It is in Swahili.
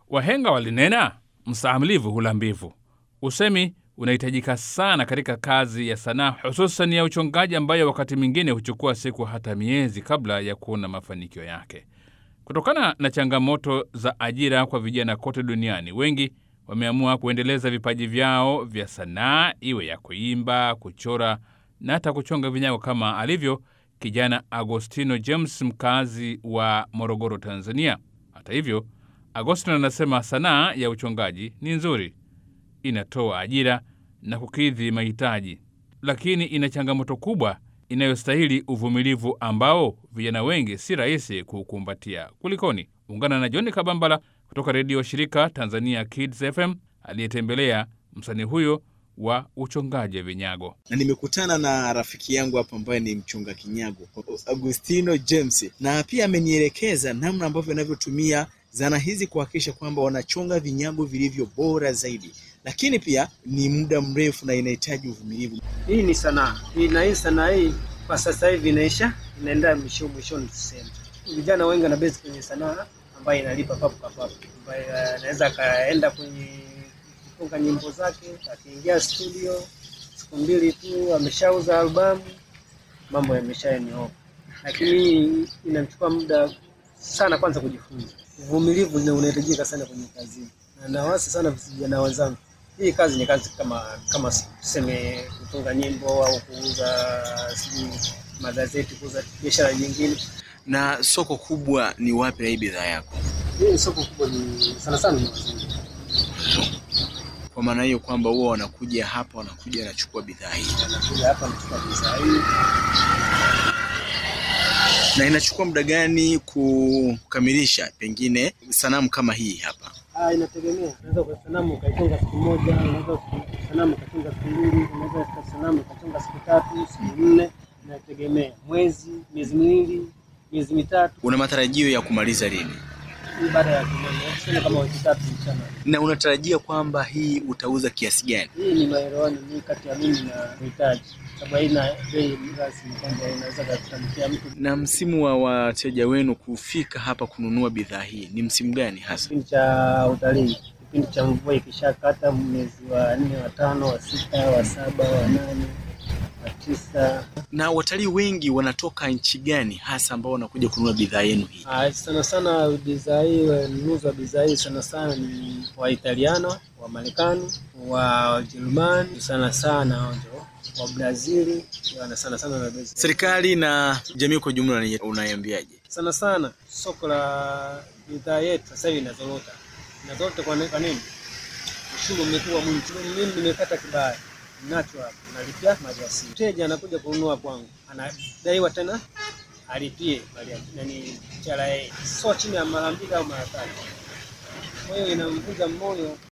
Wahenga walinena, mstahimilivu hula mbivu. Usemi unahitajika sana katika kazi ya sanaa, hususan ya uchongaji, ambayo wakati mwingine huchukua siku hata miezi kabla ya kuona mafanikio yake. Kutokana na changamoto za ajira kwa vijana kote duniani, wengi wameamua kuendeleza vipaji vyao vya sanaa, iwe ya kuimba, kuchora na hata kuchonga vinyago, kama alivyo kijana Agostino James, mkazi wa Morogoro, Tanzania. Hata hivyo, Agostino anasema sanaa ya uchongaji ni nzuri, inatoa ajira na kukidhi mahitaji, lakini ina changamoto kubwa inayostahili uvumilivu ambao vijana wengi si rahisi kuukumbatia. Kulikoni? Ungana na John Kabambala kutoka redio shirika Tanzania Kids FM aliyetembelea msanii huyo wa uchongaji vinyago. na nimekutana na rafiki yangu hapa ambaye ni mchonga kinyago Agustino James, na pia amenielekeza namna ambavyo anavyotumia zana hizi kuhakikisha kwamba wanachonga vinyago vilivyo bora zaidi, lakini pia ni muda mrefu na inahitaji uvumilivu. Hii ni sanaa hii, na hii sanaa hii kwa sasa hivi inaisha, inaenda mwisho mwishoni, tuseme vijana wengi wanabezi kwenye sanaa ambayo inalipa papo kwa papo, ambayo anaweza akaenda kwenye kutunga nyimbo zake, akiingia studio siku mbili tu ameshauza albamu, mambo yameshanyooka. Lakini hii inachukua muda sana, kwanza kujifunza. Uvumilivu ndio unahitajika sana kwenye kazi, na nawasi sana vijana wenzangu hii kazi ni kazi kama kama tuseme kutunga nyimbo au kuuza sijui magazeti, kuuza biashara nyingine. Na soko kubwa ni wapi la hii bidhaa yako? Hii ni soko kubwa, ni sana sana ni wazungu. Kwa maana hiyo kwamba huwa wanakuja hapa, wanakuja wanachukua bidhaa hii, Wanakuja hapa wanachukua bidhaa hii. na inachukua muda gani kukamilisha pengine sanamu kama hii hapa? Ah, inategemea. Unaweza kwa sanamu ukaichonga siku moja, unaweza sanamu ukachonga siku mbili, unaweza kwa sanamu ukachonga siku tatu, siku nne, inategemea. Mwezi, miezi miwili, miezi mitatu, Una matarajio ya kumaliza lini? hii baada ya kumaliza, tuseme kama wiki tatu mchana. Na unatarajia kwamba hii utauza kiasi gani? Hii ni maelewano ni kati ya mimi na mhitaji, sababu haina bei rasmi kwamba inaweza kutamkia mtu. Na msimu wa wateja wenu kufika hapa kununua bidhaa hii ni msimu gani hasa? Kipindi cha utalii, kipindi cha mvua ikishakata, mwezi wa nne, wa tano, wa sita, wa saba, wa nane, wa tisa. Na watalii wengi wanatoka nchi gani hasa ambao wanakuja kununua bidhaa yenu hii? Ah, sana sana bidhaa hii, wanunuzi wa bidhaa hii sana sana ni Waitaliano, wa Marekani, wa Wajerumani, sana sana hao ndio wa Brazili, wana sana sana na bidhaa. Serikali na jamii kwa jumla ni- unaiambiaje? sana sana soko la bidhaa yetu sasa hivi inazorota, inazorota kwa kwa nini? Ushuru umekuwa mwingi. Mimi nimepata kibaya nacho hapa, nalipia maliasili. Mteja anakuja kununua kwangu, anadaiwa tena alipie mali- nani TRA, sio chini ya mara mbili au mara tatu. Kwa hiyo inamvunja moyo